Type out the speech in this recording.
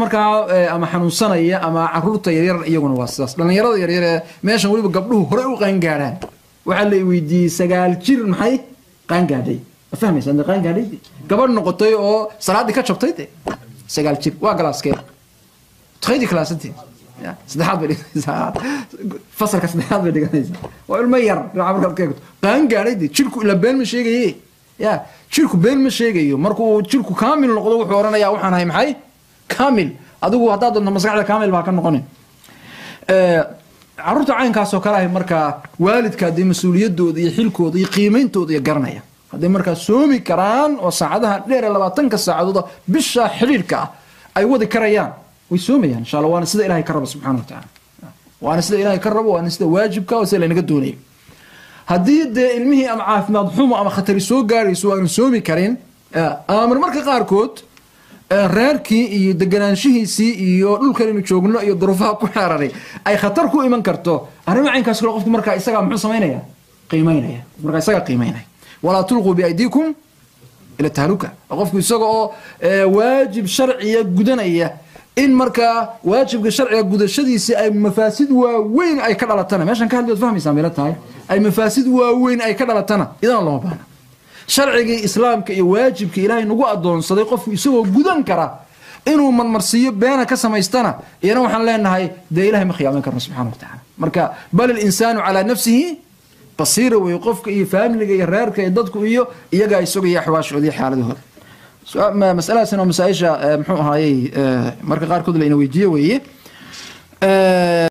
markaa ama xanuunsanaya ama caruurta yaryar iyaguna waa sidaas dhallinyarada yaryar ee meeshan weliba gabdhuhu horey u qaangaadhaan waxaa la weydiiyey sagaal jir maxay qaangaadhay ma fahmaysa de qaangaadhay gabadh noqotay oo salaaddii ka jabtay de sagaal jir waa galaaskee taqaydii kalaasantii saddexaad bay dhiganaysaa fasalka saddexaad bay dhiganaysaa waa ilmo yar dhinaca markaad ka eegto qaangaadhay de jirku ila been ma sheegaye ya jirku been ma sheegayo markuu jirku kaamil noqdo wuxuu odhanayaa waxaan ahay maxay kaamil adigu haddaad doonto maskaxda kaamil baa ka noqonin caruurta caynkaasoo kale ahay markaa waalidka haddii mas-uuliyadooda iyo xilkooda iyo qiimeyntooda iyo garanaya hadday markaa soomi karaan oo saacadaha dheer ee labaatanka saacadooda bisha xidhiirka ah ay wadi karayaan way soomayaan insha alla waana sida ilahay ka rabo subxana wa tacaala waana sida ilahay ka rabo waana sida waajibka oo sida laynaga doonayo haddii dee ilmihii ama caafimaad xumo ama khatari soo gaarayso waanu soomi karin ama marmarka qaarkood reerkii iyo deganaanshihiisii iyo dhulkanaynu joogno iyo duruufaha ku xeeraray ay khatar ku iman karto arrimo caynkaas kale qofku markaa isagaa muxuu samaynaya qiimaynaya markaa isagaa qiimaynaya walaa tulquu biaydiikum ila tahluka qofku isaga oo waajib sharciya gudanaya in markaa waajibka sharciga gudashadiisii ay mafaasid waaweyn ay ka dhalatana meeshan ka hadli waad fahmaysaa meelo tahay ay mafaasid waaweyn ay ka dhalatana idana looma baahna sharcigii islaamka iyo waajibka ilaahay nagu adoonsaday qofku isagoo gudan kara inuu marmarsiiyo beena ka samaystana iyana waxaan leenahay dee ilahay ma khiyaamin karno subxana wa tacala marka bal ilinsaanu calaa nafsihi basiira wey qofka iyo faamiliga iyo reerka iyo dadku iyo iyagaa isagaiyo axwaashooda iyo xaaladahooda masaladaasina waa masaaisha muxuu ahaayey marka qaarkood la ina weydiiye weeye